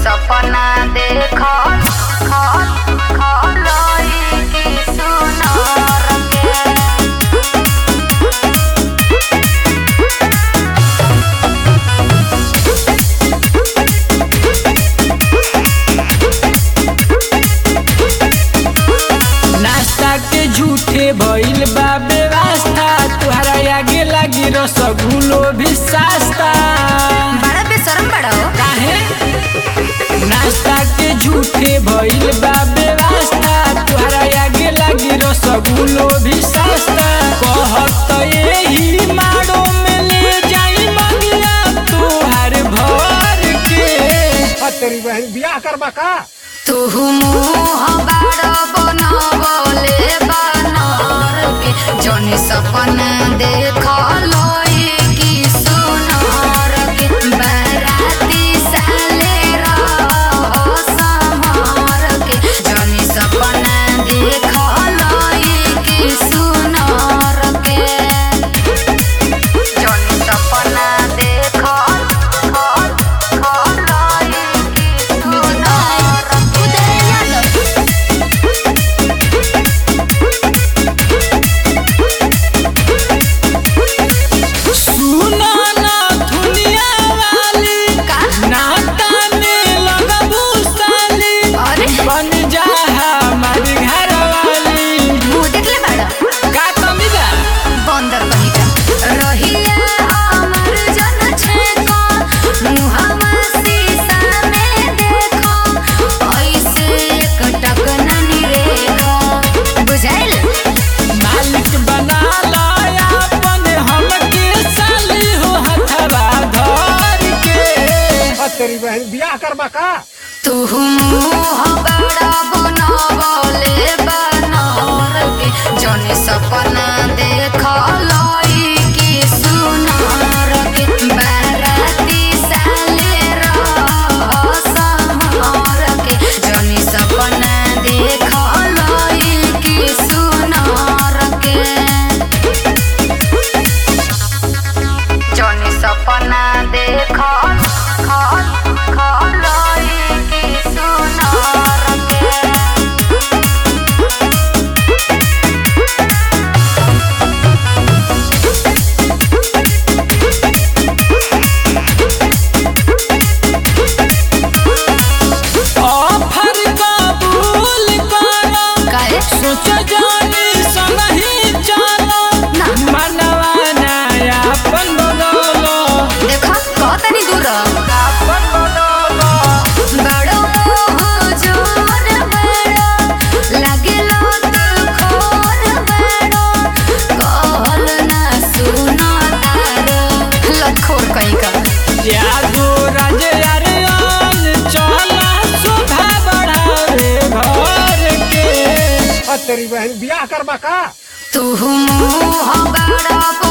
सपना देखल खल खलई की सुनर के नाश्ता के झूठे भइल बा व्यवस्था तुहरा आगे लागी रसगुल्लो भी सस्ता बड़ा बेशरम बड़ा हो काहे नाश्ता के झूठे भइल बा व्यवस्था तुहरा आगे लागी रसगुल्लो भी सस्ता कहत यही माड़ो में ले जाई मंगिया तुहार भर के तेरी बहन बियाह करबा का तू मुँह बड़ बनवले बनर के जौनी सपना देखल की सुनर के बराती साले रह समर के जौनी सपना देखल की सुनर के जौनी सपना देखल खल खलई की सुनर सुना ना दुनिया वाली का? नाता में लगबू साली अरे बन जा हमारी घर वाली मुँह देखले बाड़ा का कमी बा बंदर कहीं का रहिया हमर जन छेको मुहम्मा शीशा में देखो ऐसे एक टक न निरेखो बुझाइल मालिक बना लाया अपन हमके साली हो हथवा धर के तेरी बहन बियाह करबा का तू मुँह बड़ा बनवले बनर के जौनी सपना देखल की सुनर के बाराती साले रह समर के जौनी सपना देखल की सुनर के जौनी सपना देखल खल खलई की सुनर के ऑफर कबूल करो काहे सोच जानी संगही चलो ना। मनवा नया अपन बदलो देखा कहतनी दूर अपन बदलो बड़ो मोह जोर बड़ो लागेलो तू खोर बड़ो कहल ना सुनो तारो लखोर कहीं का यादो राजे अरियान चला शोभा बढ़ावे घर के तेरी बहन बियाह करबा का तू मुँह बड़ा